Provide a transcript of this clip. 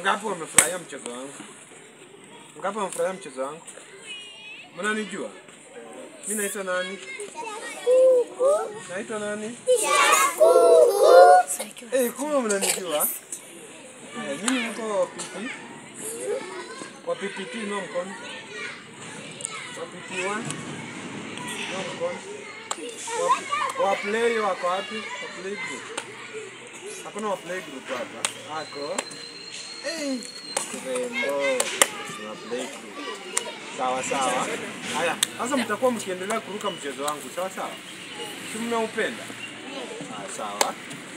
Wangapi wamefurahia mchezo wangu? Wangapi wamefurahia mchezo wangu? Mnanijua? Mimi naitwa nani? Naitwa nani? Eh, kumbe mnanijua? Eh, mimi mko pipi? Kwa PPT no mkono. Kwa PP1 no mkono. Wa- Wa play wako wapi? Wa play group. Hakuna wa play group hapa. Ako. Eh, Rembo. Wa play group. Sawa sawa. Haya, sasa mtakuwa mkiendelea kuruka mchezo wangu, sawa sawa? Si mnaupenda? Ah, sawa.